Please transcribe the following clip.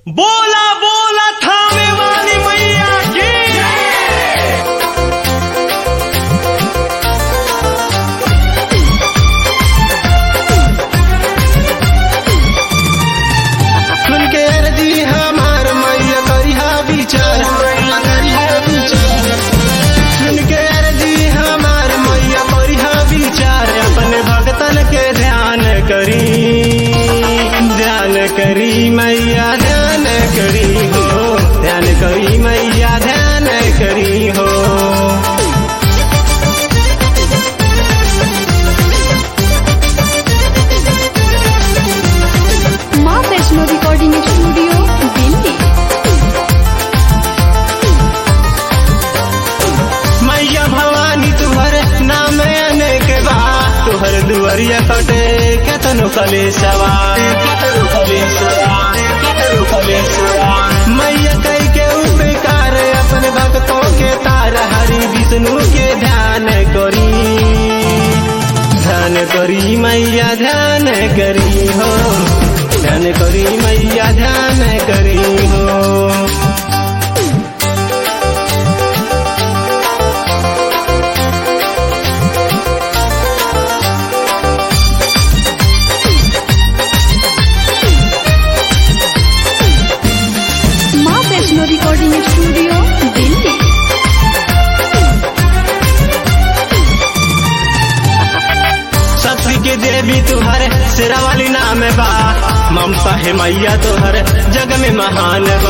बोला बोला थामे वाली मैया की सुन के अर्जी हमार मैया करिहा विचार करिहा विचार सुन के अर्जी हमार मैया करिहा विचार अपने भगतन के ध्यान करी ध्यान करी मैया ध्यान करी हो ध्यान करी मैया ध्यान करी हो माँ वैष्णो रिकॉर्डिंग स्टूडियो दिल्ली मैया भवानी तुहर नाम अनेक बा तुहर दुआरिया कटे केतनो कलेशवा केतनो कलेशवा केतनो कलेशवा मैया कई के उपकार अपने भक्तों के तार हरि विष्णु के ध्यान करी ध्यान करी मैया ध्यान करी हो ध्यान करी मैया ध्यान करी हो माँ वैष्णो रिकॉर्डिंग स्टूडियो दिल्ली शक्ति के देवी तुहर शेरा वाली नाम बा ममता है मैया तुहर जग में महान